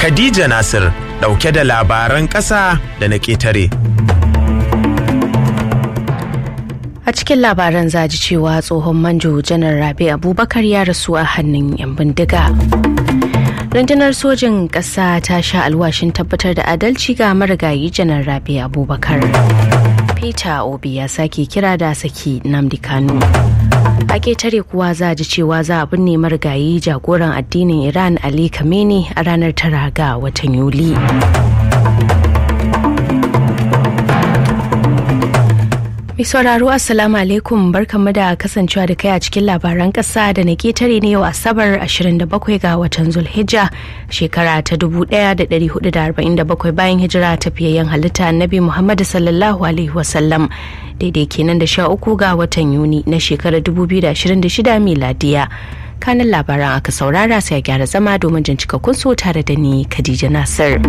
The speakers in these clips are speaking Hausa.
Khadija Nasir ɗauke da labaran ƙasa da na ƙetare. A cikin labaran zaji cewa tsohon manjo janar Rabi Abubakar ya rasu a hannun 'yan bindiga. rundunar sojin ƙasa ta sha alwashin tabbatar da adalci ga marigayi janar Rabi Abubakar. Peter Obi ya sake kira da saki Namdi Kanu. A ketare kuwa za ji cewa za a binne marigayi jagoran addinin Iran Ali Khamenei a ranar tara ga watan Yuli. Mai sauraro Assalamu alaikum barkanmu da kasancewa da kai a cikin labaran kasa da na ketare ne yau Asabar 27 ga watan Zulhijja shekara ta 1447 bayan hijira tafiyayyen halitta Annabi Muhammad sallallahu alaihi wasallam daidai kenan da sha uku ga watan Yuni na shekarar 2026 miladiya. kanin labaran aka saurara sai a gyara zama domin jin cikakkun so tare da ni Khadija Nasir.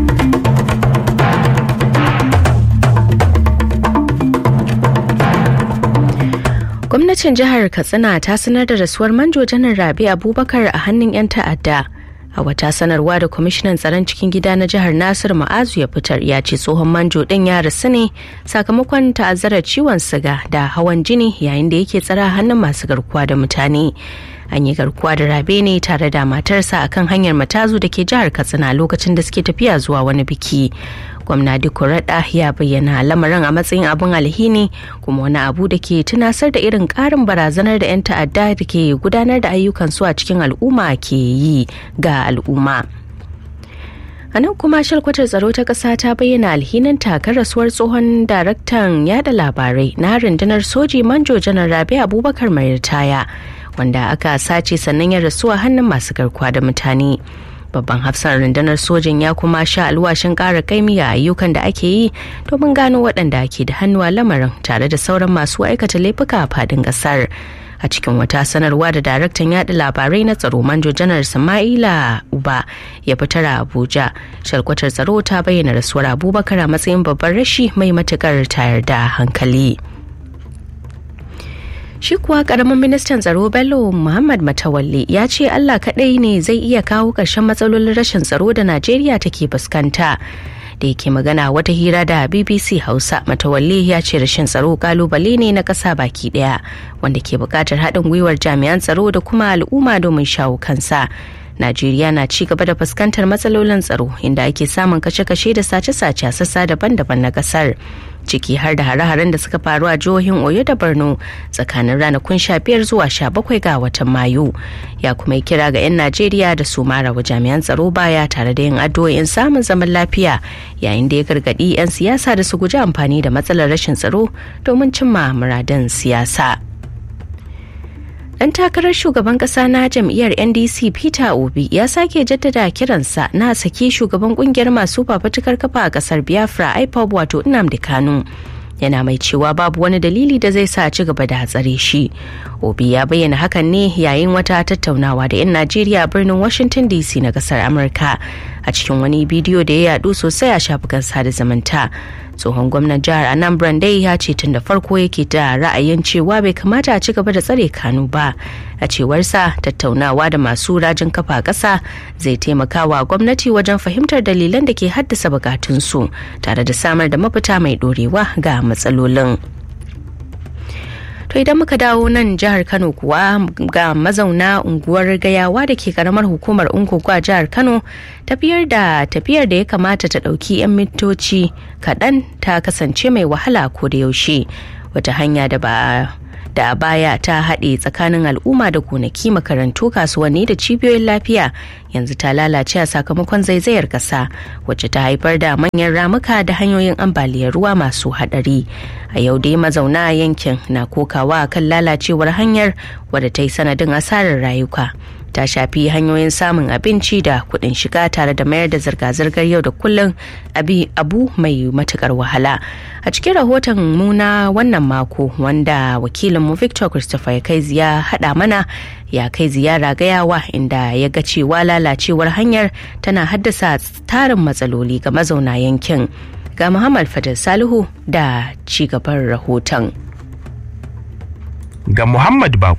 gwamnatin jihar katsina ta sanar da rasuwar manjo janar rabi abubakar a hannun 'yan ta'adda a wata sanarwa da kwamishinan tsaron cikin gida na jihar nasir ma'azu ya fitar ya ce tsohon manjo din ya rasu ne sakamakon ta'azzarar ciwon siga da hawan jini yayin da yake tsara hannun masu garkuwa da mutane an yi garkuwa da rabe ne tare da matarsa akan hanyar matazu da ke jihar katsina lokacin da suke tafiya zuwa wani biki gwamna rada ya bayyana lamarin a matsayin abin alhini kuma wani abu da ke tunasar da irin karin barazanar da 'yan ta'adda da ke gudanar da ayyukansu a cikin al'umma ke yi ga al'umma a nan kuma shalkwatar tsaro ta ƙasa ta bayyana alhinin takar rasuwar tsohon daraktan yada labarai na rundunar soji manjo janar rabi abubakar mai ritaya wanda aka sace sannan ya rasu a hannun masu garkuwa da mutane babban hafsan rundunar sojin ya kuma sha alwashin ƙara kaimi a ayyukan da ake yi domin gano waɗanda ke da hannu a lamarin tare da sauran masu aikata laifuka a fadin ƙasar a cikin wata sanarwa da daraktan yaɗa labarai na tsaro manjo janar sama'ila uba ya fitar a abuja shalkwatar tsaro ta bayyana rasuwar abubakar a matsayin babban rashi mai matuƙar tayar da hankali. shi kuwa karamin ministan tsaro bello muhammad matawalle ya ce allah kadai ne zai iya kawo ƙarshen matsalolin rashin tsaro da najeriya take fuskanta da yake magana wata hira da bbc hausa matawalle ya ce rashin tsaro kalubale ne na ƙasa baki ɗaya wanda ke buƙatar haɗin gwiwar jami'an tsaro da kuma al'umma domin shawo kansa Najeriya na ci gaba da fuskantar matsalolin tsaro inda ake samun kashe-kashe da sace-sace a sassa daban-daban na kasar. ciki har da hare-haren da suka faru a jihohin Oyo da Borno tsakanin ranakun 15 zuwa 17 ga watan Mayu. Ya kuma yi kira ga 'yan Najeriya da su mara wa jami'an tsaro baya tare da yin addu'o'in samun zaman lafiya yayin da ya gargaɗi 'yan siyasa da su guji amfani da matsalar rashin tsaro domin cimma muradin siyasa. dan takarar shugaban kasa na jam'iyyar ndc peter obi ya sake jaddada kiransa na sake shugaban kungiyar masu fafatukar kafa a kasar biafra ipob wato nnamdi kanu yana mai cewa babu wani dalili da zai sa ci gaba da hatsare shi obi ya bayyana hakan ne yayin wata tattaunawa da 'yan najeriya a birnin washington dc na kasar amurka a cikin wani bidiyo da ya yadu sosai a shafukan sada zumunta tsohon gwamnan jihar anambra dai ya ce tun da farko yake da ra'ayin cewa bai kamata a ci gaba da tsare kanu ba a cewarsa tattaunawa da masu rajin kafa ƙasa zai taimaka wa gwamnati wajen fahimtar dalilan da ke haddasa bukatunsu tare da samar da mafita mai ɗorewa ga matsalolin. To idan muka dawo nan jihar Kano kuwa ga mazauna unguwar gayawa da ke karamar hukumar Ungogo a jihar Kano tafiyar da tafiyar da ya kamata ta ɗauki 'yan mintoci kaɗan ta kasance mai wahala ko da yaushe wata hanya da ba da a baya ta haɗe tsakanin al'umma da gonaki makarantu kasuwanni da cibiyoyin lafiya yanzu ta lalace a sakamakon zaizayar ƙasa wacce ta haifar da manyan ramuka da hanyoyin ambaliyar ruwa masu haɗari a yau dai mazauna yankin na kokawa kan lalacewar hanyar wadda ta yi sanadin asarar rayuka ta shafi hanyoyin samun abinci da kuɗin shiga tare da mayar da zirga-zirgar yau da kullum abu mai matukar wahala a cikin rahoton mu na wannan mako wanda wakilinmu victor christopher ya kai ya haɗa mana ya kai ziyara gayawa inda ya ga cewa lalacewar hanyar tana haddasa tarin matsaloli ga mazauna yankin ga muhammad fadil salihu da cigaban rahoton ga Muhammad Bako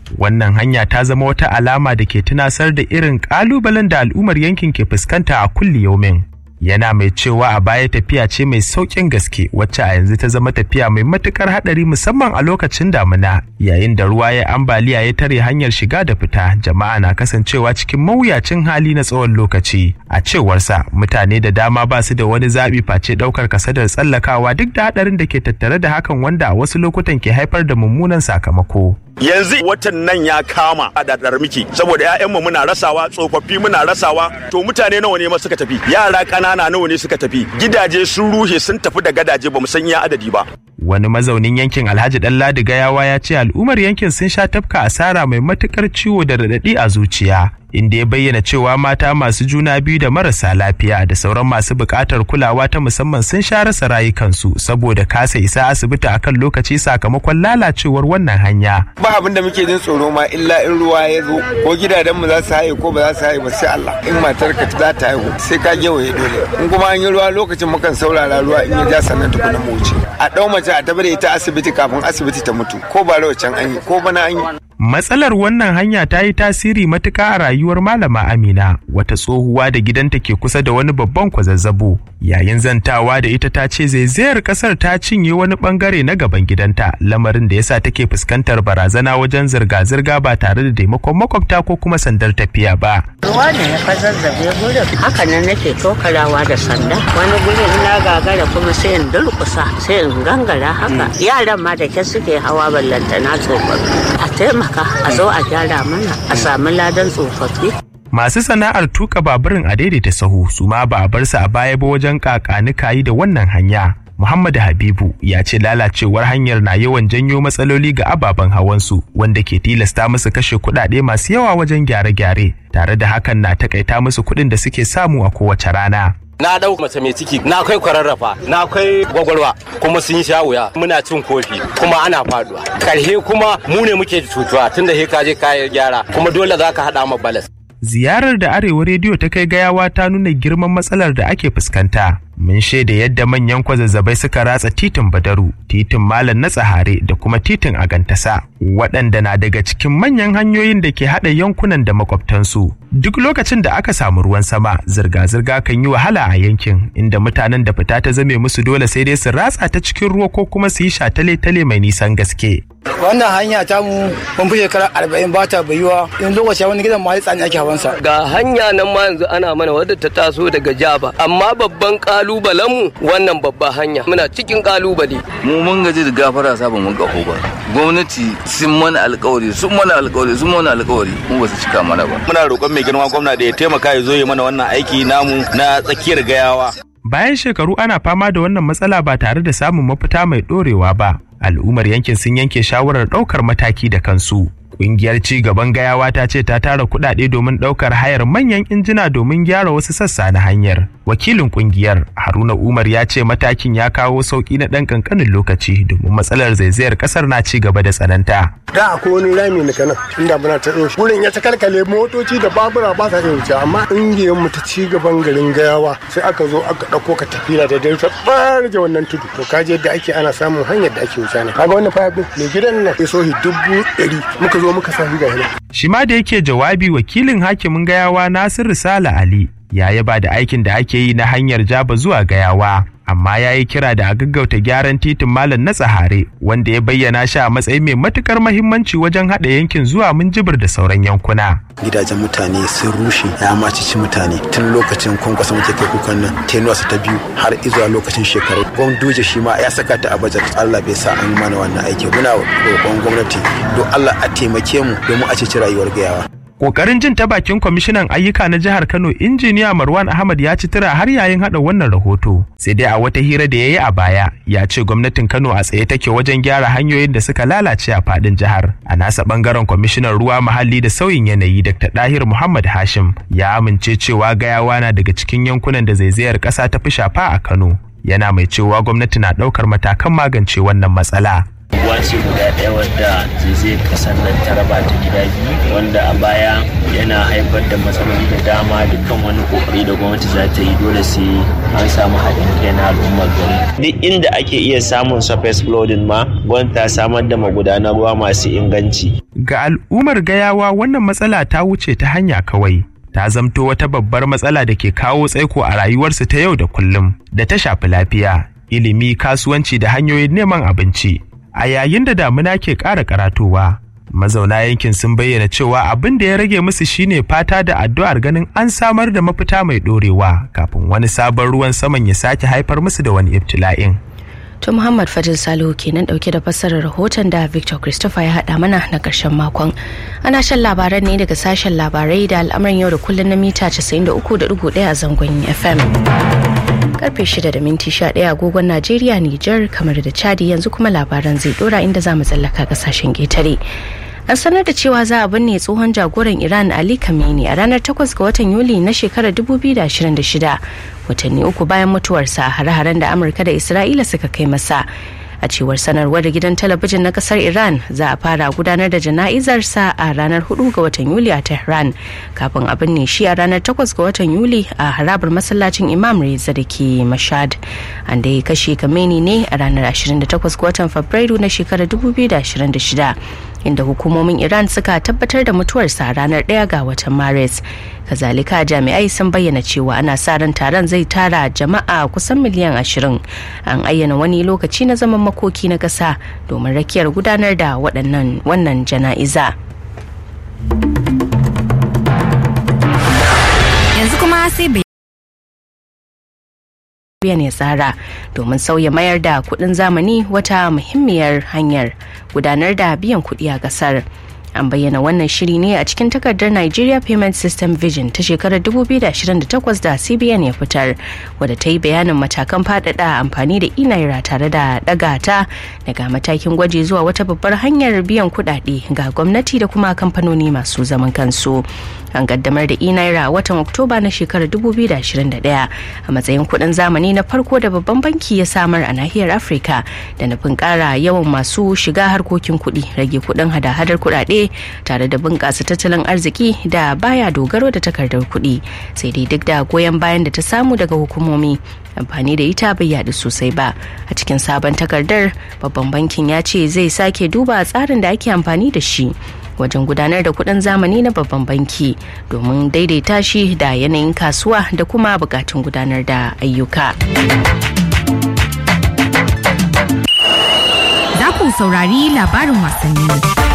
wannan hanya ta zama wata alama da ke tunasar da irin ƙalubalen da al'ummar yankin ke fuskanta a kulli yaumin. yana mai cewa a baya tafiya ce mai sauƙin gaske wacce a yanzu ta zama tafiya mai matukar haɗari musamman a lokacin damina yayin da ruwa ya ambaliya ya tare hanyar shiga da fita jama'a na kasancewa cikin mawuyacin hali na tsawon lokaci a cewarsa mutane da dama ba su da wani zaɓi face ɗaukar kasadar tsallakawa duk da haɗarin da ke tattare da hakan wanda a wasu lokutan ke haifar da mummunan sakamako. yanzu watan nan ya kama a dadar miki saboda ƴaƴanmu muna rasawa tsofaffi muna rasawa to mutane nawa ne ma suka tafi yara ƙanana nawa ne suka tafi gidaje sun ruhe sun tafi da gadaje bamu san iya adadi ba wani mazaunin yankin alhaji ɗanladi gayawa ya ce al'ummar yankin sun sha tafka asara mai matukar ciwo da raɗaɗi a zuciya inda ya bayyana cewa mata masu juna biyu da marasa lafiya da sauran masu buƙatar kulawa ta musamman sun sha rasa rayukansu saboda kasa isa asibiti akan lokaci sakamakon lalacewar wannan hanya. Ba abin da muke jin tsoro ma illa in ruwa ya zo ko gidajenmu za su haye ko ba za su haye ba sai Allah in matar ka za ta haihu sai ka gewaye dole in kuma an yi ruwa lokacin mukan saurara ruwa in ya ja sannan tukuna mu wuce a ɗau mace a tabbata ita asibiti kafin asibiti ta mutu ko ba can an yi ko bana an yi. Matsalar wannan hanya ta yi tasiri matuka a rayuwar Malama Amina, wata tsohuwa da gidanta ke kusa da wani babban kwazazzabo. Yayin zantawa da ita ta ce zaizayar kasar ta cinye wani bangare na gaban gidanta, lamarin da yasa take fuskantar barazana wajen zirga-zirga ba tare da taimakon makwabta ko kuma sandar tafiya ba. Ruwa ne ya kwazazzabe gurin, haka nan nake tokarawa da sanda. Wani gurin na gagara kuma sai in durkusa, sai in gangara haka. Yaran ma da ke suke hawa ballantana tsofaffi. A taimaka a zo a gyara mana a sami ladan tsofaffi. Masu sana'ar tuka baburin a daidaita sahu su ma ba a bar su a baya ba wajen kakanikayi da wannan hanya. Muhammadu Habibu ya ce lalacewar hanyar na yawan janyo matsaloli ga ababen hawansu wanda ke tilasta musu kashe kuɗaɗe masu yawa wajen gyare-gyare tare da hakan na takaita musu kuɗin da suke samu a kowace rana. na dau mace mai ciki na kai kwararrafa na kai gwagwarwa kuma sun sha wuya muna cin kofi kuma ana faduwa karhe kuma mu ne muke cutuwa tunda he ka je kayan gyara kuma dole za ka haɗa ma balas ziyarar da arewa rediyo ta kai gayawa ta nuna girman matsalar da ake fuskanta mun shaida yadda manyan kwazazzabai suka ratsa titin badaru titin malam na tsahare da kuma titin agantasa waɗanda na daga cikin manyan hanyoyin da ke haɗa yankunan da makwabtansu duk lokacin da aka samu ruwan sama zirga-zirga kan yi wahala a yankin inda mutanen da fita ta zame musu dole sai dai su ratsa ta cikin ruwa ko kuma su yi shatale-tale mai nisan gaske wannan hanya ta mu mun fi shekara arba'in ba ta bayuwa in lokaci wani gidan ma tsani ake hawansa ga hanya nan ma yanzu ana mana wadda ta taso daga jaba amma babban kalubalen mu wannan babba hanya muna cikin kalubale mu mun gaji da gafara sabon mun gaho ba gwamnati sun mana alkawari sun mana alkawari sun mana alkawari mu ba su cika mana ba muna roƙon mai girma gwamna da ya taimaka ya zo ya mana wannan aiki namu na tsakiyar gayawa bayan shekaru ana fama da wannan matsala ba tare da samun mafita mai ɗorewa ba al'ummar yankin sun yanke shawarar ɗaukar mataki da kansu Ƙungiyar ci gaban gayawa ta ce ta tara kuɗaɗe domin ɗaukar hayar manyan injina domin gyara wasu sassa na hanyar. Wakilin ƙungiyar Haruna Umar ya ce matakin ya kawo sauƙi na ɗan ƙanƙanin lokaci domin matsalar zaizayar ƙasar na ci gaba da tsananta. Da akwai wani rami na kanan inda muna ta ɗauki. Wurin ya ta kalkale motoci da babura ba sa wuce amma ƙungiyar mu ta ci gaban garin gayawa sai aka zo aka ɗauko ka tafiya da dare ta ɓarje wannan tudu. To kaje yadda ake ana samun hanyar da ake wuce ne. Kaga wannan fayaf ɗin mai gidan nan ya sohi dubu ɗari muka zo zo muka sami ga Shi ma da yake jawabi wakilin hakimin gayawa Nasiru Sala Ali ya yaba da aikin da ake yi na hanyar jaba zuwa gayawa. Amma ya yi kira da a gaggauta gyaran titin malam na tsahare wanda ya bayyana shi a matsayin mai matukar mahimmanci wajen haɗa yankin zuwa minjibir da sauran yankuna. Gidajen mutane sun rushe ya macici mutane tun lokacin kwankwasa muke kai kukan nan tenuwarsa ta biyu har izuwa lokacin shekaru. Gwamnati shi ma ya saka ta a bajet Allah bai sa an mana wannan aiki muna roƙon gwamnati don Allah a taimake mu domin a ceci rayuwar gayawa. Kokarin jin ta bakin kwamishinan ayyuka na jihar Kano injiniya Marwan Ahmad ya ci tura har yayin hada wannan rahoto. Sai dai a wata hira da ya yi a baya ya ce gwamnatin Kano a tsaye take wajen gyara hanyoyin da suka lalace a fadin jihar. A nasa bangaren kwamishinan ruwa muhalli da sauyin yanayi Dr. Dahir Muhammad Hashim ya amince cewa gayawa na daga cikin yankunan da zaizayar ƙasa ta fi shafa a Kano. Yana mai cewa gwamnati na ɗaukar matakan magance wannan matsala. unguwa ce guda ɗaya wadda zai kasar nan ta raba ta gida biyu wanda a baya yana haifar da matsaloli da dama dukkan wani kokari da gwamnati za ta yi dole sai an samu haɗin kai na al'ummar gari duk inda ake iya samun surface flooding ma gwamnati ta samar da magudanar ruwa masu inganci ga al'ummar gayawa wannan matsala ta wuce ta hanya kawai ta zamto wata babbar matsala da ke kawo tsaiko a rayuwarsu ta yau da kullum da ta shafi lafiya ilimi kasuwanci da hanyoyin neman abinci a yayin da damuna ke ƙara karatowa mazauna yankin sun bayyana cewa abin da ya rage musu shine fata da addu'ar ganin an samar da mafita mai ɗorewa kafin wani sabon ruwan saman ya sake haifar musu da wani ibtila'in. To Muhammad Fadil Salihu kenan dauke da fassarar rahoton da Victor Christopher ya haɗa mana na ƙarshen makon. Ana shan labaran ne daga sashen labarai da al'amuran yau da kullum na mita 93.1 a zangon FM. Karfe 6 da minti 11 agogon Najeriya, Nijar, kamar da Chadi yanzu kuma labaran zai dora inda za mu tsallaka ƙasashen ƙetare. an sanar da cewa za a binne tsohon jagoran iran ali kameni a ranar 8 ga watan yuli na shekarar 2026 watanni uku bayan mutuwarsa a hare-haren da amurka da isra'ila suka kai masa a cewar sanarwar da gidan talabijin na kasar iran za a fara gudanar da jana'izarsa a ranar 4 ga watan yuli a tehran kafin a binne shi a ranar 8 ga watan yuli a harabar masallacin imam reza da ke mashad an da ya kashe kameni ne a ranar 28 ga watan fabrairu na shekarar 2026 inda hukumomin iran suka tabbatar da mutuwarsa a ranar 1 ga watan maris kazalika jami'ai sun bayyana cewa ana sa ran taron zai tara jama'a kusan miliyan 20 an ayyana wani lokaci na zaman makoki na ƙasa domin rakiyar gudanar da waɗannan wannan jana'iza yanzu kuma sai biyan ya tsara domin sauya mayar da kuɗin zamani wata muhimmiyar hanyar gudanar da biyan kuɗi a ƙasar. an bayyana wannan shiri ne a cikin takardar Nigeria Payment System Vision ta shekarar 2028 da CBN ya fitar wadda ta yi bayanin matakan faɗaɗa amfani da e-naira tare da ɗaga ta daga matakin gwaji zuwa wata babbar hanyar biyan kuɗaɗe ga gwamnati da kuma kamfanoni masu zaman kansu. An kaddamar da e-naira a watan Oktoba na shekarar 2021 a matsayin kuɗin zamani na farko da babban banki ya samar a nahiyar Afirka da nufin ƙara yawan masu shiga harkokin kuɗi rage kuɗin hada-hadar kuɗaɗe tare da bunƙasa tattalin arziki da baya dogaro da takardar kuɗi sai dai duk da goyon bayan da ta samu daga hukumomi amfani da ita bai yaɗu sosai ba a cikin sabon takardar babban bankin ya ce zai sake duba tsarin da ake amfani da shi wajen gudanar da kuɗin zamani na babban banki domin daidaita shi da yanayin kasuwa da kuma bukatun gudanar da ayyuka. Za ku saurari labarin wasanni.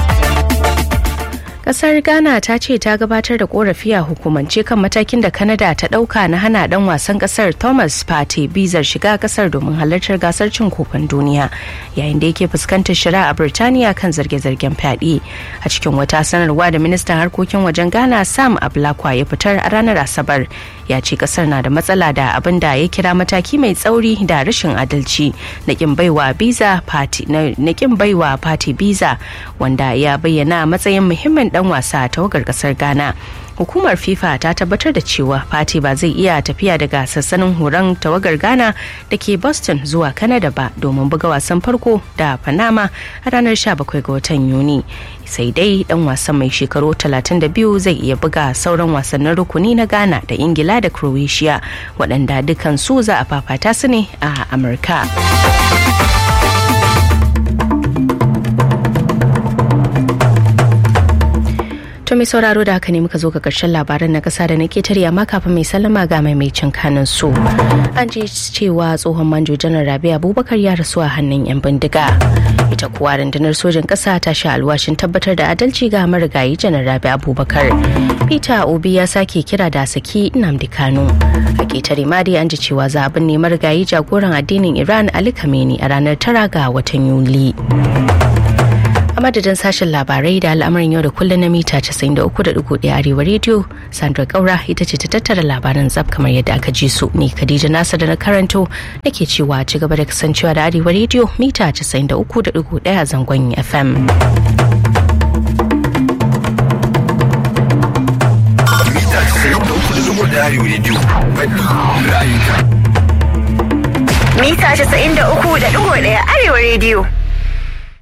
kasar ghana ta ce ta gabatar da korafi a hukumance kan matakin da canada ta dauka na hana dan wasan kasar thomas partey bizar shiga kasar domin halartar gasar cin kofin duniya yayin da yake fuskantar shari'a a birtaniya kan zarge-zargen fyaɗe a cikin wata sanarwa da ministan harkokin wajen ghana sam ablakwa ya fitar a ranar asabar ya ce kasar na da matsala da abin da ya kira mataki mai tsauri da rashin adalci na kin baiwa biza party na kin baiwa party biza wanda ya bayyana matsayin muhimmin dan wasa a tawagar kasar ghana hukumar fifa ta tabbatar da cewa fati ba zai iya tafiya daga sassanin horon tawagar ghana da ke boston zuwa canada ba domin buga wasan farko da panama a ranar 17 ga watan yuni sai dai dan wasan mai shekaru 32 zai iya buga sauran wasannin rukuni na ghana da ingila da croatia waɗanda dukan su za a fafata su ne a amurka To mai sauraro da haka ne muka zo ga karshen labaran na kasa da na ketare amma kafin mai sallama ga maimacin kanin su. An ji cewa tsohon manjo janar Rabi Abubakar ya rasu a hannun 'yan bindiga. Ita kuwa rundunar sojin kasa ta sha alwashin tabbatar da adalci ga marigayi janar Rabi Abubakar. Peter Obi ya sake kira da saki Nnamdi Kano. A ketare ma dai an ji cewa za a binne marigayi jagoran addinin Iran Ali Khamenei a ranar tara ga watan Yuli. a madadin sashen labarai da al'amarin yau da kullum na mita 93.1 arewa rediyo sandra kaura ita ce ta tattara labaran zab kamar yadda aka ji su ni khadija nasa da na karanto nake cewa ci gaba da kasancewa da arewa rediyo mita 93.1 a zangon fm mita 93.1 arewa rediyo faɗi ra'ayinka mita 93.1 arewa rediyo